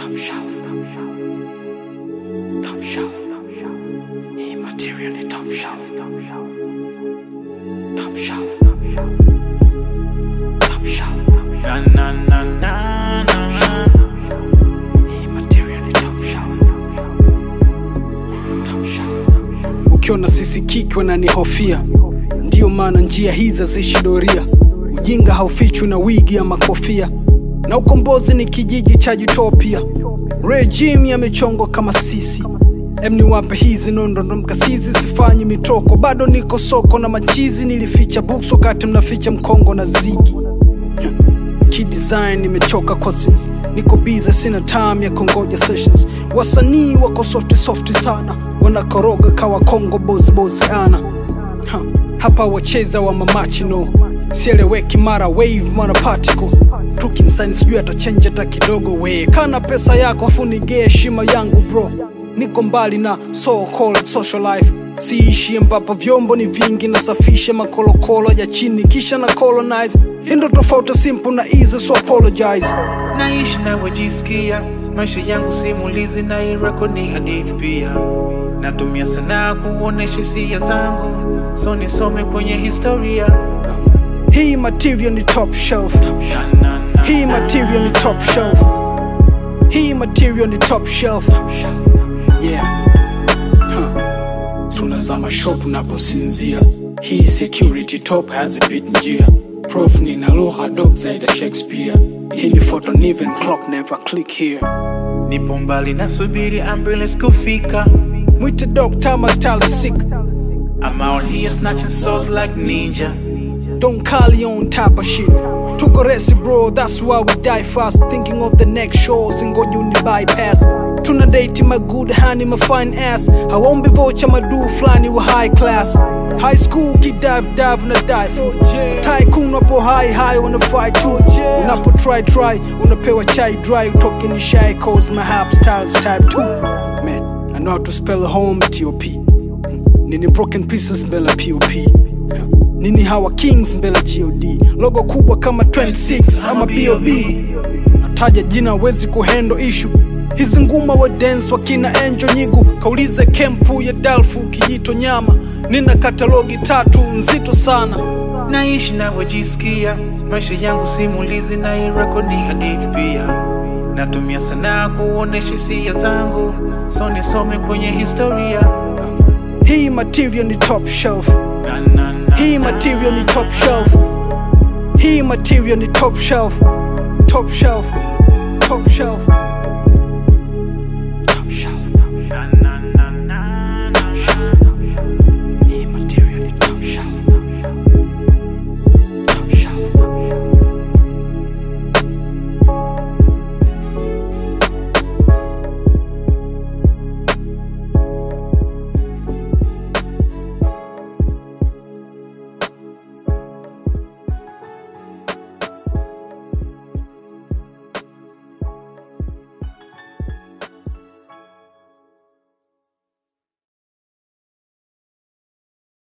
Top shelf. Top shelf. Hii material ni top shelf. Top shelf. Top shelf. Na na na na na na. Hii material ni top shelf. Top shelf. ukiona sisi kiki wananihofia ndiyo maana njia hizi haziishi doria ujinga haufichwi na wigi ya makofia na ukombozi ni kijiji cha utopia regime yamechongwa kama sisi em niwape hizi nondondo mkasizi sifanyi mitoko bado niko soko na machizi nilificha books wakati mnaficha mkongo na zigi kidesign nimechoka cousins niko biza sina time ya kongoja sessions wasanii wako softi softi sana wanakoroga kawa kongo bozbozi ana ha, hapa wacheza wa mamachino sieleweki mara wave mara particle tukimsani sijui atachenja hata kidogo we kana pesa yako afu nigee heshima yangu bro niko mbali na so called social life siishi ambapo vyombo ni vingi nasafisha makolokolo ya chini kisha na colonize hindo tofauti simple na easy so apologize naishi navyojisikia maisha yangu simulizi na irako ni hadithi pia natumia sanaa kuonesha hisia zangu so nisome kwenye historia hii material ni top shelf Na, na, na, hii material ni top shelf hii material ni top shelf yeah huh. tunazama shop unaposinzia hii security top hazipit njia prof nina lugha dop zaidi ya shakespeare hii ni photo niven clock never click here nipo mbali nasubiri ambulance kufika mwite doctor my style is sick I'm out here snatching souls like ninja Don't call you on type of shit. Took a resi bro, that's why we die fast. Thinking of the next shows and go uni bypass. Tuna date my good honey, my fine ass. I won't be vocha my do flani wa high class. High school kid dive dive na dive. Tycoon unapo high high wanna fight too. Unapo try try, unapewa chai dry. Talking ni shy cause my hap styles type 2. Man, I know how to spell home T-O-P. Nini broken pieces mbele POP. Nini hawa kings mbele god logo kubwa kama 26 ama bob nataja jina wezi kuhendo ishu hizi nguma wa dance wakina enjo nyigu kaulize kempu ya dalfu kijito nyama nina katalogi tatu nzito sana naishi navyojisikia maisha yangu simulizi na irako ni hadithi pia natumia sanaa kuonesha hisia zangu so nisome kwenye historia hii material ni top shelf na, na, na, hii na. material ni top shelf hii material ni top shelf top shelf top shelf